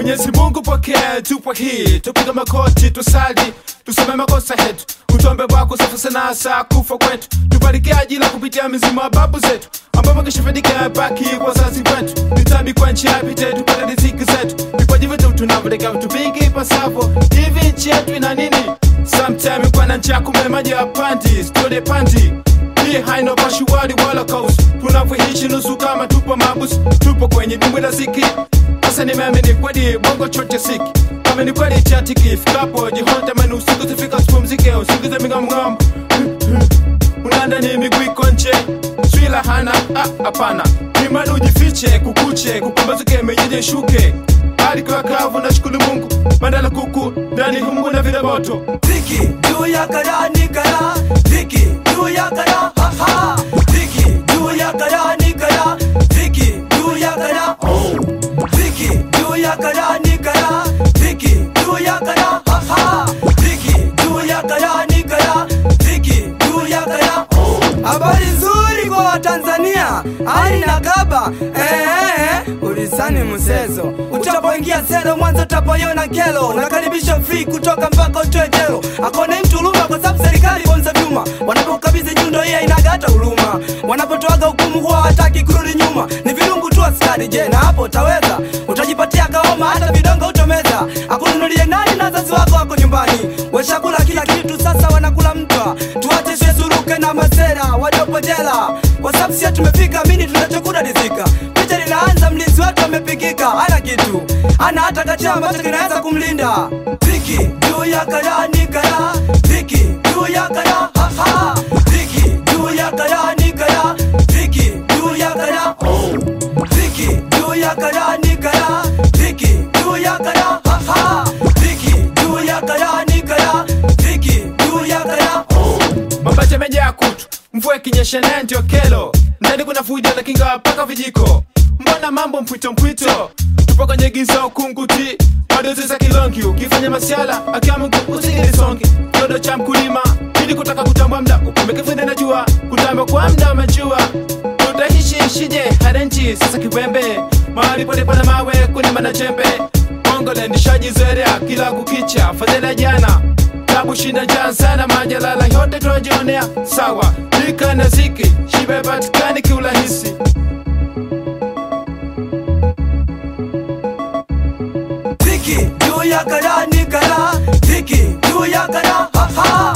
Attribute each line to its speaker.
Speaker 1: Mwenyezi Mungu pokea, tupo hii, tupiga makoti, tusali, tuseme makosa yetu, utombe wako safu sana saa kufa kwetu, tubariki ajila kupitia mizimu ya babu zetu, ambao wakishafanyika baki wazazi wetu, mitambi kwa nchi yapite, tupate riziki zetu, vipaji vyetu tunavyoleka vitu vingi ipasavyo, hivi nchi yetu ina nini? Sometime kwa na njaa kumbe maji ya pandi, stole pandi hii haina pashuwali wala kaus tunavyoishi nusu kama tupo mabusu tupo kwenye dimbwi la ziki sasa nimeamini kweli bongo chote siki kama ni kweli chatiki ifikapo jihonta mani usiku zifika sipumzike usingize mingamngam unanda ni miguu iko nje swila hana ah, hapana imani ujifiche kukuche kupambazuke mejeje shuke hali kwa kavu na shukuru mungu mandala kuku ndani humu na vile moto
Speaker 2: Viki juu ya kara ni kara Viki juu ya kara ha ha Viki juu ya kara ni kara Viki juu ya kara Viki juu ya kara ni kara Viki juu ya kara ha ha Viki juu ya kara ni kara Viki juu ya kara Habari nzuri kwa Watanzania, hali na kaba eh, eh, eh. ulisani msezo utapoingia selo mwanzo utapoiona kelo nakaribisha free kutoka mpaka utoe jelo akone mtu huruma kwa sababu serikali bonza vyuma wanapokabidhi nyundo hii hainaga hata huruma wanapotoaga hukumu huwa hataki kurudi nyuma ni virungu tu askari je na hapo utaweza utajipatia kaoma hata vidongo utomeza akununulie nani na wazazi wako wako nyumbani weshakula kila kitu sasa wanakula mtwa tuache shesuruke na masera waliopo jela kwa sababu sio tumefika mini tunachokula rizika picha linaanza mlinzi wetu amepigika ana kitu ana hata kachia ambacho kinaweza kumlinda viki juu ya kara ni kara viki juu ya kara ha ha viki juu ya kara ni kara viki juu ya kara viki juu ya kara ni kara viki juu ya kara ha ha viki juu ya kara ni kara viki juu ya kara
Speaker 1: mapacha yamejaa kutu mvua ikinyesha naye ndio kelo ndani kuna fujo na kinga mpaka vijiko mbona mambo mpwito mpwito tupo kwenye giza ukunguti madozi za kilongi ukifanya masiala akiamungu usigilisongi kiodo cha mkulima ili kutaka kutambua mda upumekefende na jua kutamba kwa mda umejua tutaishi ishije harenchi sasa kiwembe mahali pote pana mawe kulima na jembe Mongole nishajizoelea kila kukicha fadhila jana tabu shina jaa sana majalala yote tunajionea sawa lika na ziki shibe patikani kiurahisi
Speaker 2: Viki juu ya kara ni kara Viki juu ya kara ha ha